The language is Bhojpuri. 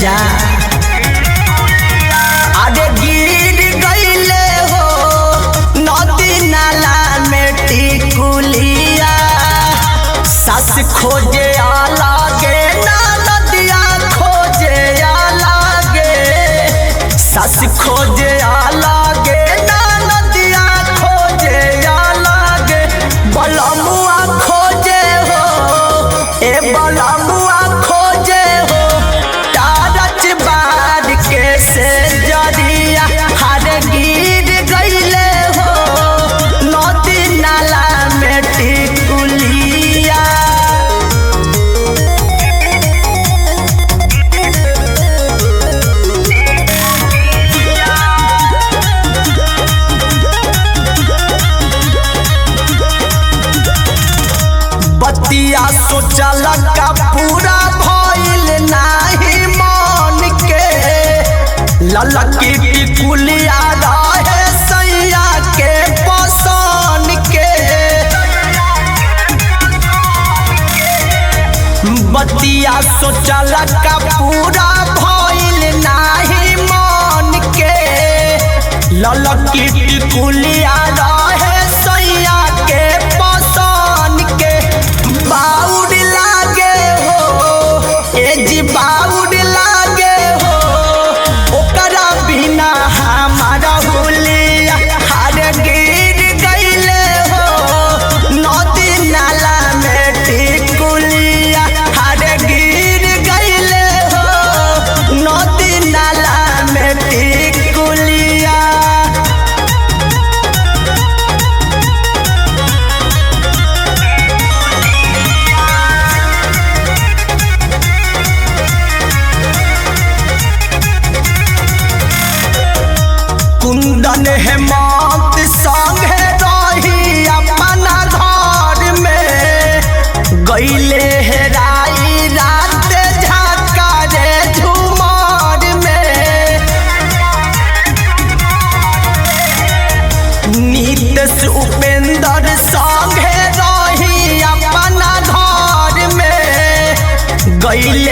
जा अरे गिर गईले हो नदी नाला में टिकुलिया सस खोजे आलागे ना नदिया खोजे आलागे सस खोजे आलागे ना नदिया खोजे आलागे बलमुआ खोजे हो ए बलमुआ खोजे हो तारच बार के से जरिया हर गिर गईले हो नदी नाला में टिकुलिया बतिया सोचल का पूरा भइल नाही मन के ललकी टिकुलिया रहे सैया के पसन के बतिया सोचल का पूरा भइल नाही मन के ललकी टिकुलिया रहे सैया के पसन के बाउड लागे हो ए जी बाउड लागे हो ओकरा बिना हमारा हुलिया हर गिर गईले हो नदी नाला में टिकुलिया हर गिर गईले हो नदी नाला में टिकुलिया कुंदन हेमंत संगे रही अपना घर में गईले हेराई रात झाका रे झुमर में नीतस उपेंद्र संगे रही अपना घर में गईले